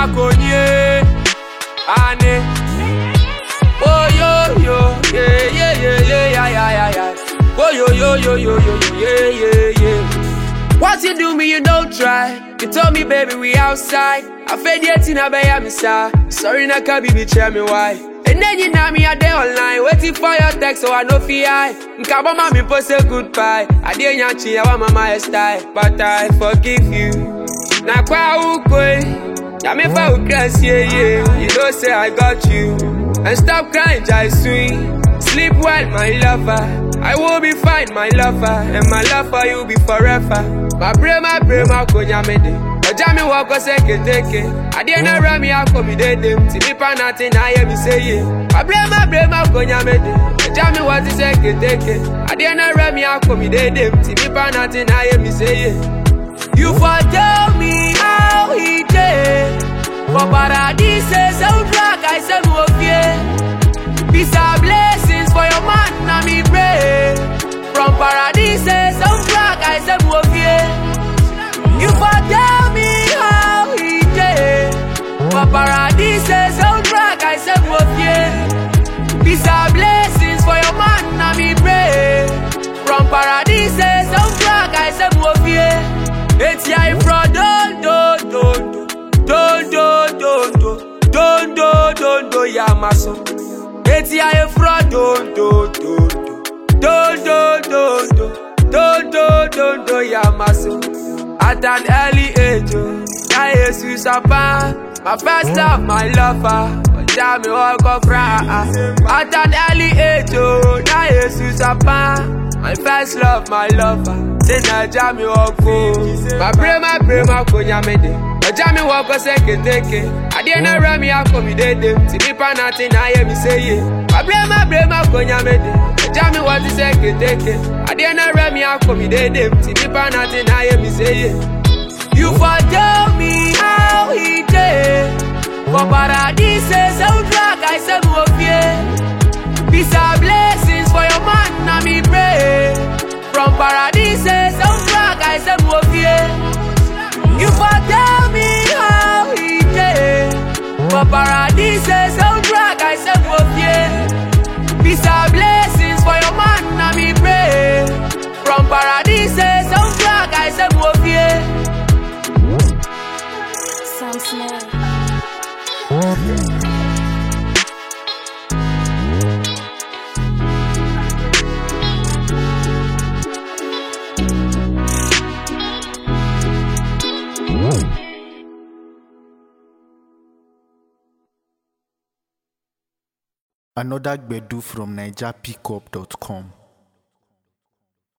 konye. Ane. Oh yo yo, yeah yeah yeah yeah yeah yeah yeah yeah. Oh yo yo yo yo yo yo yeah yeah yeah. What you do me, you don't try. You told me, baby, we outside. I fed yet in a bay, I'm Sorry, na can be tell me why. And then you know me a day online, waiting for your text, so I know fi I. Nkaba mami post a goodbye. I didn't yachi, I want my style, but I forgive you. Na kwa ukwe, ya me fa ukras, yeah yeah. You know say I got you, and stop crying, jai swing. Sleep well, my lover. I will be fine, my lover, and my love for you be forever. My brain, my brain, my konya mede. Ọjà mi wọ ọkọ sẹ́kẹ̀tẹ̀kẹ̀. Adé náà rẹ̀ mi akọ mi dédé. Tí mi pa náà ti náà yẹ mi séye. My brain, my brain, my konya mede. Ọjà mi wọ ti sẹ́kẹ̀tẹ̀kẹ̀. Adé náà rẹ̀ mi akọ mi dédé. Tí mi pa náà ti náà yẹ mi séye. You for tell me how he dey. For paradise, soundtrack, I say mo fie. Peace and blessings for your man, na me pray. From paradise, soundtrack, I say mo fie. You for tell me how he dey. For paradise, soundtrack, I say mo fie. Peace and blessings for your man, na me pray. From paradise, soundtrack, I say mo fie. It's ya from don do do do don do do do don do don do ya maso. It's ya from don do do do don do do do don do don do ya maso. At an early age, oh, na Jesus apa. My first love, my lover. Ọjà mi ọkọ fra. At an early age, oh, na Jesus apa. My first love, my lover. Ṣé Naija mi ọkọ? My brain, my brain, my konya mede. Ọjà mi wọ ọkọ sẹ́kẹ̀tẹ̀kẹ̀. Adé náà rẹ̀ mi akọ mi dédé. Tí mi pa náà ti náà yẹ mi séye. My brain, my brain, my konya mede. Ọjà mi wọ ti sẹ́kẹ̀tẹ̀kẹ̀. Adé náà rẹ̀ mi akọ mi dédé. Tí mi pa náà ti náà yẹ mi séye. You for tell me how he dey. For paradise, soundtrack, I say mo fie. Peace and blessings for your man, na me pray. From paradise, soundtrack, I say mo fie. You for tell me how he dey. For paradise, soundtrack, I say mo fie. Peace and blessings for your man, na me pray. From paradise, soundtrack, I say mo fie. Sam Smith. Another Gbedu from NigerPickup.com.